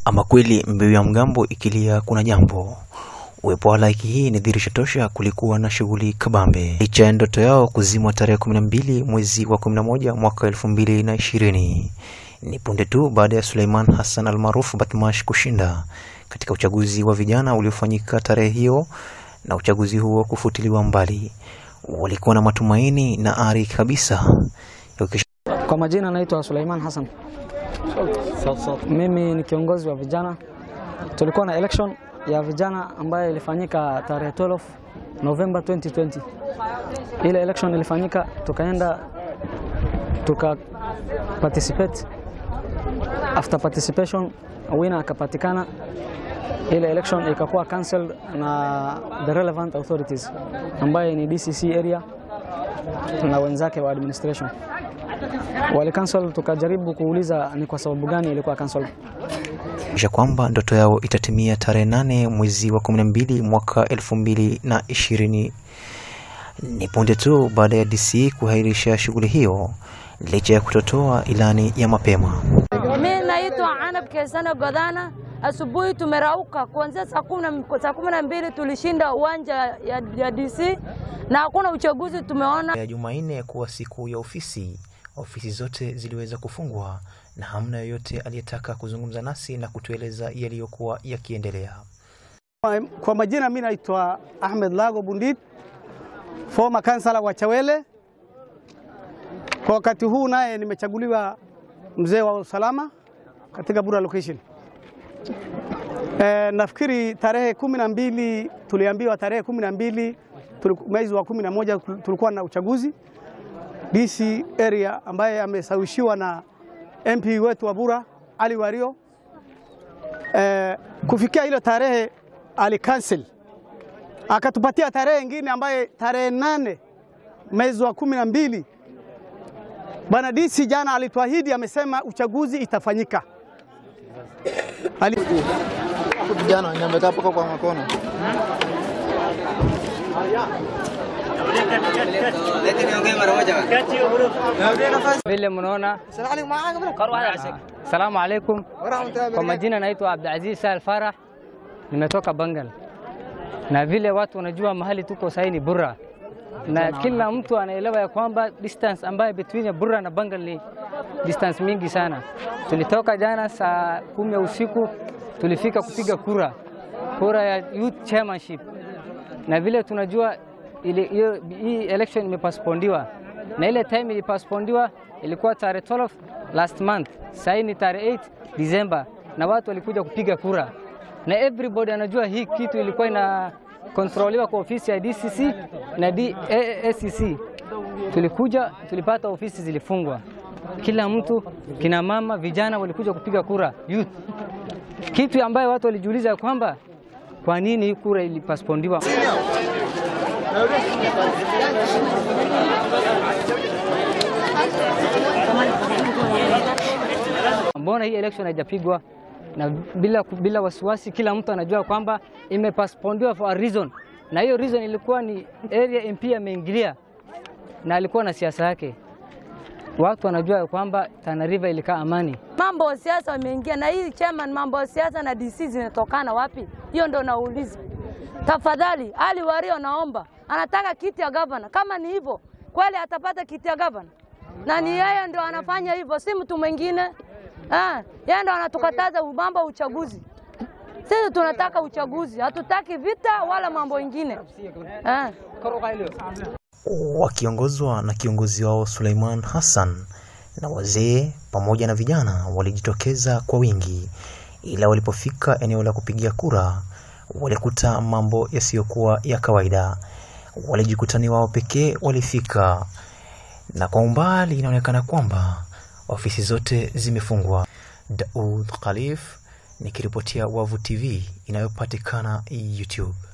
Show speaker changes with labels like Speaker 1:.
Speaker 1: Ama kweli mbiu ya mgambo ikilia kuna jambo. Uwepo wa halaiki hii ni dhihirisho tosha kulikuwa na shughuli kabambe, licha ya ndoto yao kuzimwa tarehe 12 mwezi wa 11 mwaka 2020. Ni punde tu baada ya Suleiman Hassan almaarufu Batmash kushinda katika uchaguzi wa vijana uliofanyika tarehe hiyo na uchaguzi huo kufutiliwa mbali. Walikuwa na matumaini na ari kabisa ya kukisha
Speaker 2: Kwa majina naitwa Suleiman Hassan. Mimi ni kiongozi wa vijana. Tulikuwa na election ya vijana ambayo ilifanyika tarehe 12 November 2020. Ile election ilifanyika, tukaenda tuka participate. After participation winner akapatikana. Ile election ikakuwa cancelled na the relevant authorities ambaye ni DCC area na wenzake wa administration wali cancel. Tukajaribu kuuliza ni kwa sababu gani ilikuwa cancel.
Speaker 1: kwamba ndoto yao itatimia tarehe nane mwezi wa 12 mwaka 2020. Ni punde tu baada ya DC kuahirisha shughuli hiyo licha ya kutotoa ilani ya mapema.
Speaker 3: Mi naitwa Anab Kesana Godana. Asubuhi tumerauka kuanzia saa kumi na- saa kumi na mbili tulishinda uwanja ya, ya DC na hakuna uchaguzi tumeona.
Speaker 1: ya Jumanne kuwa siku ya ofisi, ofisi zote ziliweza kufungwa na hamna yoyote aliyetaka kuzungumza nasi na kutueleza yaliyokuwa yakiendelea.
Speaker 4: Kwa majina mimi naitwa Ahmed Lago Bundit, former kansala wa Chawele. Kwa wakati huu naye nimechaguliwa mzee wa usalama katika Bura location. E, nafikiri tarehe kumi na mbili tuliambiwa tarehe kumi na mbili tuliku- mwezi wa kumi na moja tulikuwa na uchaguzi DC area ambaye amesawishiwa na MP wetu wa Bura Ali Wario. E, kufikia ile tarehe alikansel akatupatia tarehe ingine ambaye tarehe nane mwezi wa kumi na mbili bwana DC jana alituahidi, amesema uchaguzi itafanyika. Ali...
Speaker 5: Vijana wenye wamekaa paka kwa makono.
Speaker 6: Vile mnaona, salamu alaikum. Kwa majina naitwa Abdulaziz Sahel Farah, nimetoka Bangal, na vile watu wanajua mahali tuko sahii ni Burra, na kila mtu anaelewa ya kwamba distance ambayo between ya Burra na Bangal ni distance mingi sana. Tulitoka jana saa kumi ya usiku, tulifika kupiga kura, kura ya youth chairmanship, na vile tunajua ile hiyo hii election imepaspondiwa na ile time ilipaspondiwa ilikuwa tarehe 12 last month, sasa ni tarehe 8 December, na watu walikuja kupiga kura, na everybody anajua hii kitu ilikuwa ina kontroliwa kwa ofisi ya DCC na DACC. Tulikuja tulipata ofisi zilifungwa, kila mtu, kina mama, vijana walikuja kupiga kura youth, kitu ambayo watu walijiuliza kwamba kwa nini hii kura ilipaspondiwa. Mbona hii election haijapigwa na bila, bila wasiwasi? Kila mtu anajua kwamba imepaspondiwa for a reason, na hiyo reason ilikuwa ni area MP ameingilia na alikuwa na siasa yake. Watu wanajua kwamba Tana River ilikaa amani.
Speaker 3: Mambo ya siasa wameingia na hii chairman, mambo ya siasa na DC zinatokana wapi? Hiyo ndo nauliza. Tafadhali, Ali Wario naomba, anataka kiti ya gavana. Kama ni hivyo kweli, atapata kiti ya gavana, na ni yeye ndo anafanya hivyo, si mtu mwingine. Ah, yeye ndo anatukataza mambo ya uchaguzi. Sisi tunataka uchaguzi, hatutaki vita wala mambo ingine. Ah.
Speaker 1: Wakiongozwa na kiongozi wao Suleiman Hassan na wazee pamoja na vijana walijitokeza kwa wingi, ila walipofika eneo la kupigia kura walikuta mambo yasiyokuwa ya kawaida. Walijikutani wao pekee walifika, na kwa umbali inaonekana kwamba ofisi zote zimefungwa. Daud Khalif nikiripotia Wavu TV inayopatikana YouTube.